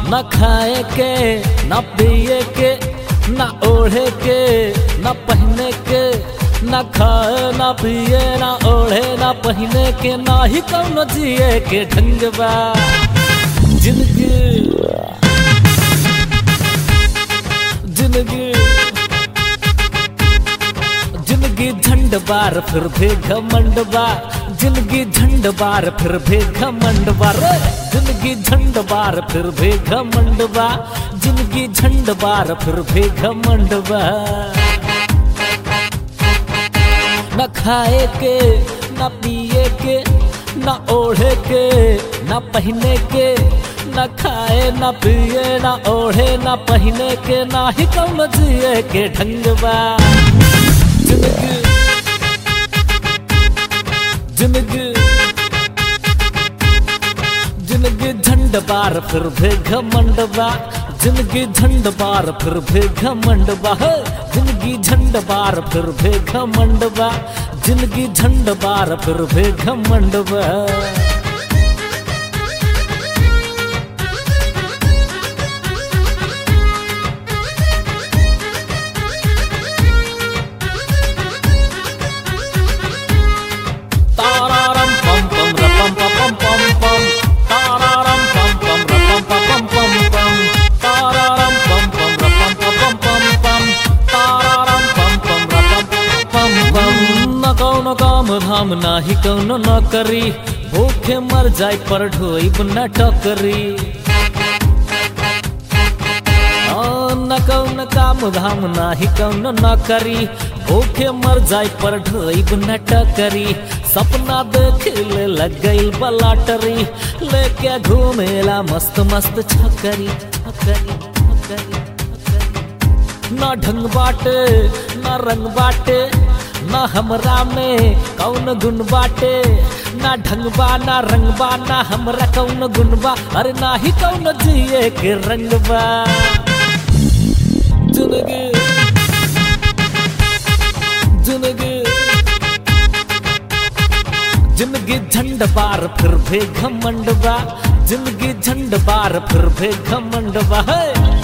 न खाए के न पिए के न ओढ़े के न पहने के न खाए न पिए न ओढ़े न पहने के ना ही कौनो जिए के ढंग बा जिंदगी जिंदगी जिंदगी झंड बार फिर भी घमंड बा जिंदगी झंड बार फिर भी घमंड बा रे जिंदगी झंड बार फिर भी घमंड बा जिंदगी झंड बार फिर भी घमंड बा न खाए के न पिए के न ओढ़े के न पहने के न खाए न पिए न ओढ़े न पहने के ना ही कौन जिए के ढंग बा जिंदगी जिंदगी जिंदगी झंड बार फिर भी घमंड बा जिंदगी झंड बार फिर भी घमंड बा हे। जिंदगी झंड बार फिर भी घमंड बा जिंदगी झंड बार फिर भी घमंड बा तारारम पम पम रपम पम पम पम तारारम पम पम रपम पम पम पम तारारम पम पम रपम पम पम पम तारारम पम पम रपम पम पम न कौन काम धाम नाही कौन न करी भूखे मर जाय पर ढोई न टकरी न कौन काम धाम नाही कौन न करी भूखे मर जाय पर ढोइब न टकरी सपना देख ले लग गई बलाटरी लेके घूमेला मस्त मस्त छकरी छकरी छकरी छकरी न ढंग बाटे न रंग बाटे न हमरा में कौन गुण बाटे ना ढंग बा ना रंग बा ना हमरा कौन गुण बा अरे ना ही कौन जिए के रंग बा जिंदगी जिंदगी जिंदगी झंड बार फिर भी घमंड बा जिंदगी झंड बार फिर भी घमंड बा हे।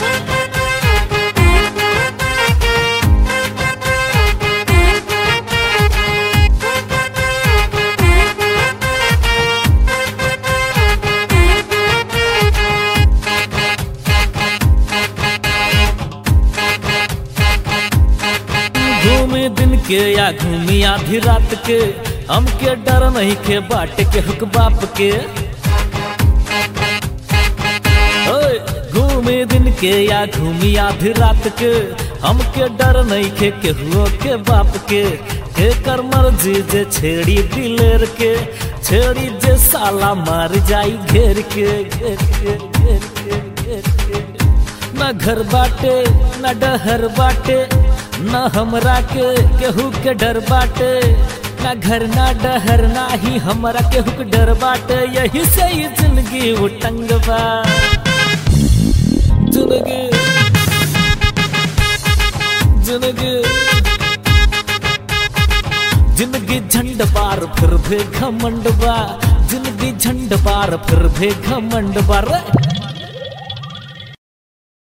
घूमे दिन के या घूमी आधी रात के हमके डर नहीं के बाट के हुक बाप के ओए, घूमे दिन के या घूमी आधी रात के हमके डर नहीं के केहुओ के बाप के के कर मर्जी जे छेड़ी दिलेर के छेड़ी जे साला मार जाई घेर के घेर के घेर के घेर के न घर बाटे न डहर बाटे न हमरा के केहू के डर बाटे न घर ना डहर ना ही हमरा केहू के डर बाटे यही से ही जिंदगी उटंग बा जिंदगी जिंदगी जिंदगी झंड बार फिर भी घमंड बा जिंदगी झंड बार फिर भी घमंड बा रे